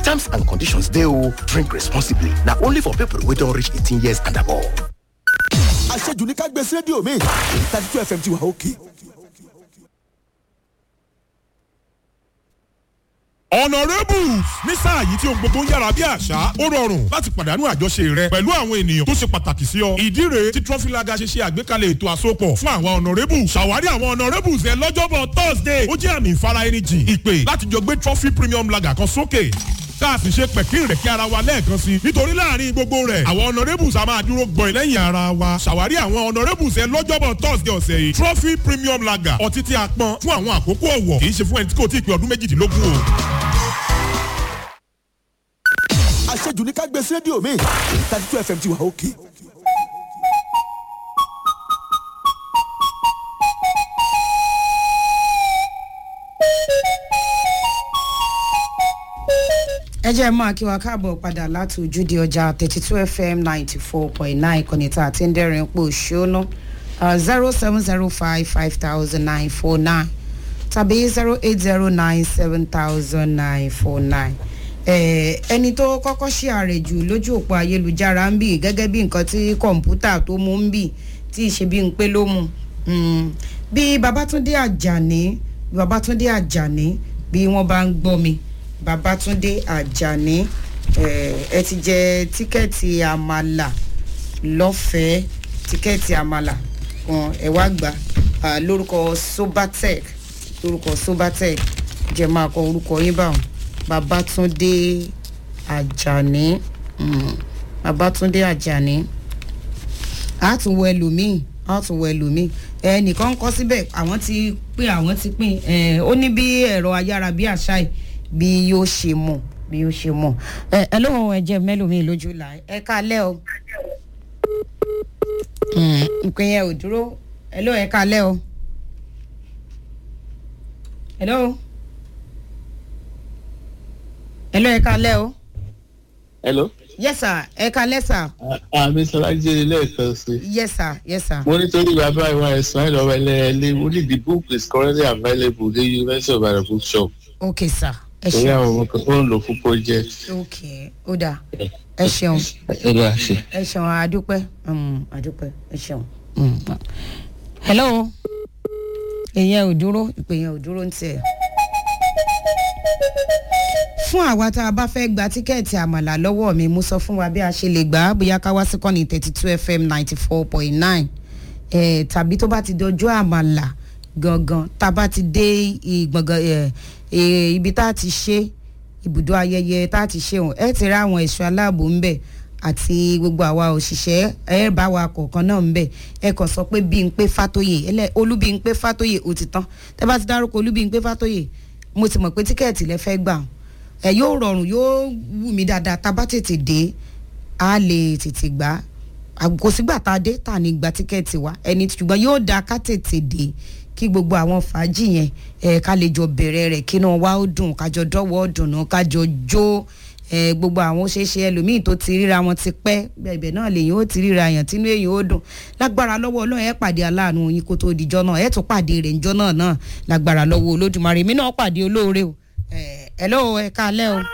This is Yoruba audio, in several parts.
Terms and conditions dey o. Drink responsibly. Na only for people wey don reach 18 years and above. àṣejù ní ká gbé sí rédíò mi thirty two fm ti wà òkè. honourables ní sáà yìí tí ohun gbogbo ń yára bí àṣá ó rọrùn láti pàdánù àjọṣe rẹ pẹ̀lú àwọn ènìyàn tó ṣe pàtàkì sí ọ. ìdí rèé tí trọfílaga ṣe ṣe àgbékalẹ̀ ètò àsopọ̀ fún àwọn honourables ṣàwárí àwọn honourables ẹ lọ́jọ́bọ̀ thursday ó jẹ́ àmì ìfara ẹni jìn ìpè láti jọ gbé trophy premium lager kan sókè tá a sì ṣe pẹ̀kín rẹ̀ kí ara wa lẹ́ẹ̀kan sí i nítorí láàrin gbogbo rẹ̀ àwọn honourables a máa dúró gbọ̀n lẹ́yìn ara wa ṣàwárí àwọn honourables ẹ lọ́jọ́bọ̀ thursday ọ̀sẹ̀ yìí trophy premium lager ọtí tí a pọn fún àwọn àkókò ọ̀wọ̀ kì í ṣe fún ẹni tí kò tí ì pé ọdún méjìdínlógún o. àṣejù ní ká gbé sí rédíò mi thirty two fm ti wà òkè. ẹ jẹ́ máa kí wa káàbọ̀ padà láti ojúde ọjà thirty two fm ninety four point nine ìkànnì tá a ti ń dẹ́rìn pò ṣónú zero seven zero five five thousand nine four nine tàbí zero eight zero nine seven thousand nine four nine ẹni tó kọ́kọ́ ṣe àrèjù lójú òpó ayélujára ń bì gẹ́gẹ́ bí nǹkan tí kọ̀ǹpútà tó mú ń bì tí ìṣe bí ń pé ló mú bí babatunde ajani babatunde ajani bí wọ́n bá ń gbọ́ mi babatunde ajani ẹ ti jẹ tíkẹ́ẹ̀tì àmàlà lọ́fẹ̀ẹ́ tíkẹ́ẹ̀tì àmàlà kan ẹ wá gbà lórúkọ sobatec lórúkọ sobatec jẹ máa kọ orúkọ yín báwọn babatunde ajani babatunde ajani a tún wọ ẹlòmíì a tún wọ ẹlòmíì ẹnìkan kọ síbẹ̀ àwọn ti pín àwọn ti pín ó ní bí ẹ̀rọ ayára bí àṣà yìí bí yóò ṣe mọ̀ bí yóò ṣe mọ̀ ẹ ẹ lóhùn ẹ̀jẹ̀ mẹ́lòmíì lójú là ẹ kálẹ̀ o ìpín yẹn ò dúró ẹ lóhùn ẹ kálẹ̀ o ẹ lóhùn ẹ lóhùn ẹ kálẹ̀ o. hello. yes sir ẹ kálẹ̀ sir. àmì sọlájú lẹ́ẹ̀kan sí. yes sir yes sir. mo nítorí bàbá ìwà ẹ̀sán ẹ̀ lọ́wọ́ ẹlẹ́ẹ̀lẹ́ only the book is currently available ní university of ibadan bookshop. ok sir ẹ torí ṣeun àwọn ọmọ kan tó ń lo púpọ̀ jẹ́. ok ó dáa ẹ ṣeun ẹ bá a ṣe. ẹ ṣeun àdúpẹ́ um, àdúpẹ́ ẹ ṣeun. um, hello ìyẹn ò dúró ìpè yẹn ò dúró ń tiẹ̀. fún àwa tá a bá fẹ́ gba tíkẹ́ẹ̀tì àmàlà lọ́wọ́ mi mo sọ fún wa bí a ṣe lè gbà á bóyá ká wá sí kọ́ni thirty two fm ninety four point nine tàbí tó bá ti dọjọ́ àmàlà gangan tá a bá ti dé ìgbọ̀ngàn ẹ̀, ẹ̀, ibi tá a ti ṣe ibùdó ayẹyẹ tá a ti ṣe wọn ẹ ti rí àwọn ẹ̀ṣọ́ aláàbò ń bẹ̀ àti gbogbo àwa òṣìṣẹ́ ẹ bá wa kọ̀ọ̀kan náà ń bẹ̀ ẹ kàn sọ pé bí n pé fátóyè ẹlẹ́ olúbi ń pé fátóyè ó ti tán tẹ bá ti dárúkọ olúbi ń pé fátóyè mo ti mọ̀ pé tíkẹ́ẹ̀tì lẹ fẹ́ gbà ẹ yóò rọrùn yóò wù mí dáadáa tá a bá tètè dé a lè tètè gbà á kò sígbà tá a dé tá a ní gba tíkẹ́ẹ̀tì wa ẹni ṣùgbọ́n yóò dáa ká tètè dé kí gbogbo àwọn fàájì yẹn ẹ ká lè jọ bẹ̀rẹ̀ rẹ̀ kí náà wá ó dùn kájọ dọ́wọ́ dùnú kájọ jó ẹ gbogbo àwọn ṣeéṣe ẹlòmíì tó ti ríra wọn ti pẹ́ bẹ̀bẹ̀ náà lèyìn ó ti ríra yàn tínú èyàn ó dùn lágbára lọ́wọ́ ọlọ́run ẹ pàdé aláàánú yín kó tó dijọ́ náà ẹ tún pàdé rẹ̀ njọ́ náà náà lágbára lọ́wọ́ olódùmarè mi náà pàdé olóore o ẹ ẹ lọ́wọ́ ẹ káalẹ́ o.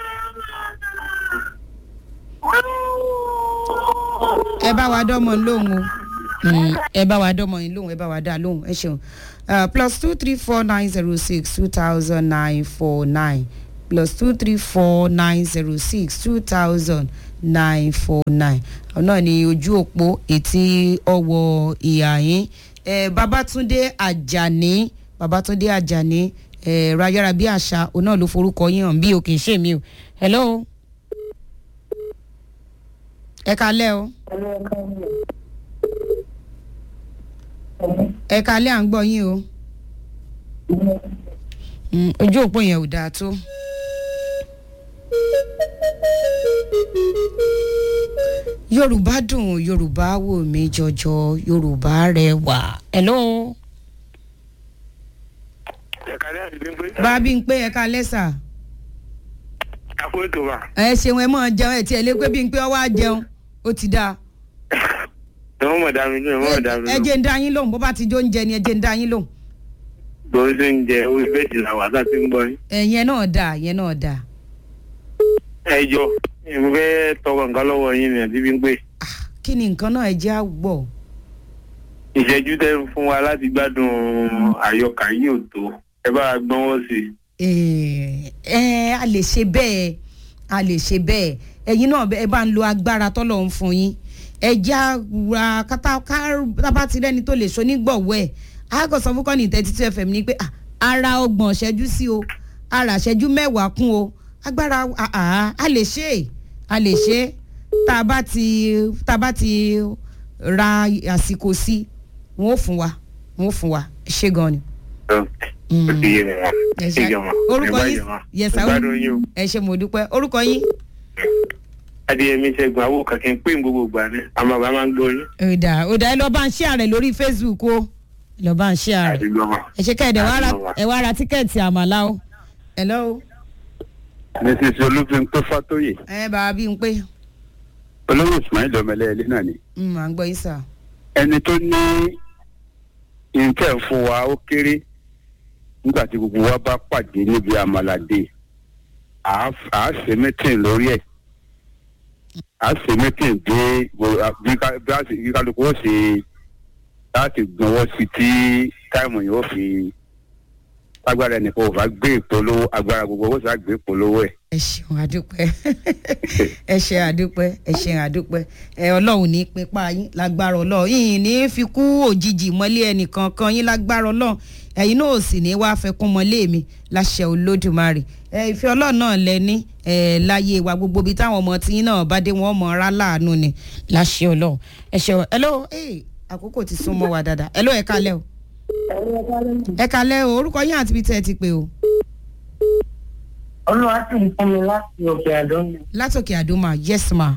ẹ bá wa dọ́mọ lóhùn o Mm, ẹ bá wa dọ́mọ yín lóhùn ẹ bá wa dá lóhùn ẹ ṣeun Uh, plus two three four nine zero six two thousand nine four nine plus two three four nine zero six two thousand nine four nine ọ̀nà ni ojú òpó etí ọwọ́ ìhà yín eh, babatunde ajani babatunde ajani eh, rayara bí àṣà òun náà ló forúkọ yín hàn bí o kì í ṣe mi o hello ẹ kalẹ́ o ẹ kalẹ́ à ń gbọ́ yín o Mm, ojú òpó yẹn ò dáa tó. yorùbá dùn yorùbá wò mí jọjọ yorùbá rẹwà. hello ẹ̀kálẹ́ àti gbẹ́ngbẹ́. bábí ń pé ẹ kalẹ́ sà. àpò ètò wa. ẹ ṣeun ẹ mọ̀ jẹun ẹ tiẹ̀ lé pé bí ń pé ọ wá jẹun ó ti dáa. ẹ̀wọ̀n mọ̀ dá mi lóhùn ẹ̀wọ̀n mọ̀ dá mi ẹ lóhùn. jẹ́ ń dá yín lóhùn bó bá ti jó ń jẹ ni ẹ jẹ́ ń dá yín lóhùn. bó ṣe ń jẹ orí bẹ́ẹ̀dì làwọn àtà ti ń gbọ́ yín. ẹ̀yẹn náà dáa yẹn náà dáa. ẹ jọ mo fẹ́ tọrọ nǹkan lọ́wọ́ yín ni àti bí ń pè kí ni nǹkan náà ẹ jẹ́ àgbọ̀ ìṣẹ́jú tẹ́ ń fún wa láti gbádùn àyọkà yìí ò tó ẹ bá wa gbọ́nwọ́ sí i. ẹ a lè ṣe bẹ́ẹ̀ a lè ṣe bẹ́ẹ̀ ẹ̀yin náà ẹ bá ń lo agbára tọ́lọ̀ ń fún yín ẹ já ra kátàbá ti rẹ́ni tó lè so nígbọ̀wọ́ ẹ̀ àgọ́ sọ fún kọ́ni thirty two fm ni pé ah, ara ọgbọ̀n ṣẹ́jú sí o ara ṣẹ́jú mẹ́wàá kún o agbára ah, ah, a lè ṣe é a lè ṣe é tá a bá ti tá a bá ti ra àsìkò sí wọn ò fún wa wọn ò fún wa ṣé gan ni ó ti yé mi wọn ẹ ẹ ṣe jọ wọn orúkọ ẹ bá yín jọ wọn yẹsà ẹ gbádùn yín o. ẹ ṣe mo dúpẹ́ orúkọ yín. adéyẹmí ṣẹ́gun àwọn kankan pé gbogbo gbà ní àmọ́ bàbá máa ń gbọ́ yín. ọ̀dà ọ̀dà ẹ lọ bá ń ṣe àrẹ lórí facebook o ẹ lọ bá ń ṣe àrẹ àdúgbò wọn. ẹ ṣe kẹ́ẹ̀dẹ̀ wá ra Àdúgbò wa. ẹ wá ra tíkẹ́ẹ̀tì àmàlà o. hello mrs olúfin tó fàtóyè ẹ bàbá bí n pé olówó ismail ọmọlẹ ilé náà ni n máa ń gbọ́ yín sà. ẹni tó ní nǹkẹ́ fún wa ó kéré nígbà tí gbogbo wa bá pàdé níbi àmàlàdé à á ṣe mítìn lórí ẹ̀ à á ṣe mítìn dé gbo- à- bí ká- bí a ṣe- bí kálukú ó ṣe láti gbọ́nwọ́ sí tí táìmù yìí ó fi agbára ẹnìkan ò bá gbé ìpolówó agbára gbogbo ó sì á gbé ìpolówó ẹ̀. ẹ ṣeun àdúpẹ́ ẹ ṣe àdúpẹ́ ẹ ṣe àdúpẹ́ ẹ ọlọ́run ní pípa yín lágbára ọlọ́run yìnyín ní fi kú òjijì mọ́lé ẹnìkan kan yín lágbára ọlọ́run ẹ̀yin náà ò sì ní wàá fẹ́ kún mọ́lé mi láṣẹ olódùmarè ẹ ìfẹ́ ọlọ́run náà lẹ ní ẹ láyé wa gbogbo ibi táwọn ọmọ tí yín náà bá dé wọn mọ ara láàánú ni láṣẹ ọlọ́run ẹ ṣeun ẹ ló ẹ àkókò ti sún mọ́ wa dáadáa ẹ ló ẹ kalẹ́ o ẹ kalẹ́ o orúkọ yín àti ibi tẹ́ ẹ ti pè o olúwa sì ń fún mi láti òkè àdó mi. látòkè àdúmà yes ma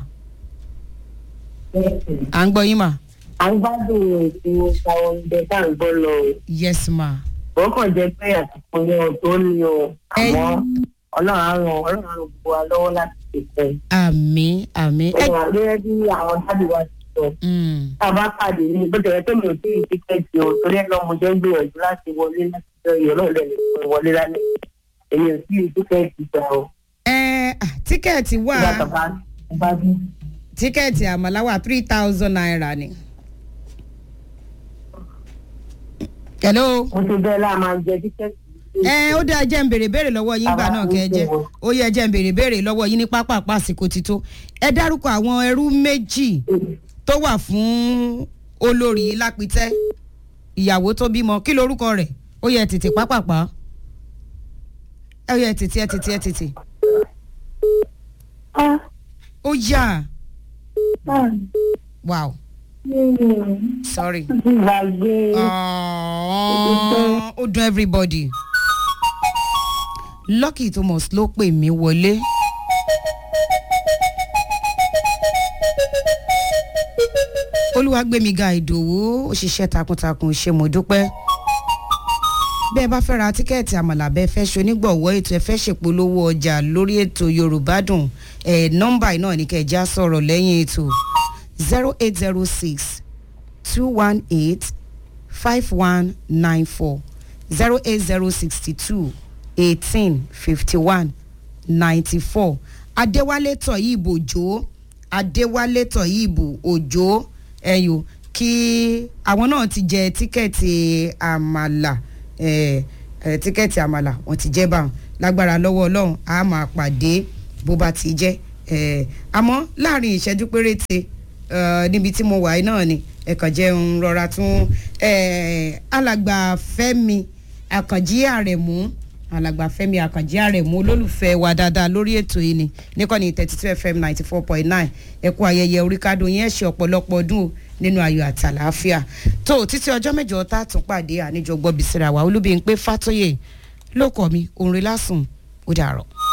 à ń gbọ́ yín mà à ń gbádùn ètò àwọn oúnjẹ tá à ń gbọ́ lọ o. yes ma. wọ́n kàn jẹ́ pé àsìkò yẹn ò tó ní o. àmọ́ Ẹyin. ọlọ́run á ràn ọlọ́run á ràn gbogbo wa lọ́wọ́ láti ṣètò. àmì àmì ó wà gẹ́gẹ́ bí àwọn dábì wa ti sọ. tá a bá pàdé ní bó tẹ̀lé pé mi ò tí ì tíkẹ́ẹ̀tì o torí ẹ̀ náà mo jẹ́ ń gbìyànjú láti wọlé láti jọ ìyọ̀ náà lẹ́nu fún ìwọlé lálẹ́ èmi ò tí ì tíkẹ́ẹ̀tì gbà o. ẹ tíkẹ́ẹ̀tì wà nígbà tó bá bá bí. tíkẹ́ẹ̀tì àmàlà wà three thousand naira ni. hello. mo ti bẹ́ẹ̀ láà máa jẹ tíkẹ́ẹ̀tì. ẹ ó dá jẹ́ ń béèrè béèrè lọ́wọ́ yín gbà náà kẹ́ ẹ jẹ́ ó yẹ jẹ́ ń béèrè béèrè lọ́wọ́ yín ní pápá àsìkò ti tó ẹ dárúkọ àwọn ẹrú méjì tó wà fún olórí lápítẹ́ ìyàwó tó bímọ kí lorúkọ rẹ̀ ó yẹ tètè pápápá ẹ yẹ tètè ẹ tètè ẹ tètè ó yà wow sorry gbàgbé Aww, ó dùn everybody lucky thomas ló pè mí wọlé. olúwàgbẹ̀míga ìdòwú òṣìṣẹ́ takuntakun ṣe mo dúpẹ́ bẹ́ẹ̀ bá fẹ́ ra tíkẹ́ẹ̀tì àmàlà bẹ́ẹ̀ fẹ́ ṣe onígbọ̀wọ́ ètò ẹ fẹ́ ṣèpolówó ọjà lórí ètò yorùbá dùn ẹ̀ nọ́mbà náà ní kẹjá sọ̀rọ̀ lẹ́yìn ètò zero eight zero six two one eight five one nine four zero eight zero sixty two eighteen fifty one ninety four adéwálé tọ̀yìnbó òjò adéwálé tọ̀yìnbó òjò ẹ̀yọ́ kí àwọn náà ti jẹ tíkẹ́ẹ̀tì àmàlà ẹ̀ ẹ̀ tíkẹ́ẹ̀tì àmàlà wọ́n ti jẹ́ báwọn lágbára lọ́wọ́ ọlọ́run a máa pàdé bó bá ti jẹ́ ẹ̀ àmọ́ láàrin ìṣẹ́jú péréte ẹ̀ níbi tí mo wà yìí náà ni ẹ̀kàn jẹun rọra tún ẹ̀ alàgbà fẹ́mi àkànjí àrẹ̀mú alàgbà fẹ́mi àkànjí àrẹ̀mú olólùfẹ́ wa dáadáa lórí ètò yìí ni níkànnì thirty two fm ninety four point nine ẹ̀kú ayẹyẹ oríkádùn yẹn ṣe ọ̀pọ̀lọpọ̀ ọdún o nínú ayọ̀ àti àlàáfíà tó títí ọjọ́ mẹ́jọ tá a tún pàdé àníjọ gbọ́ bisira wa olúbi ń pé fàtóyè ló kọ́ mi òun rí lásùn ó dàrọ̀.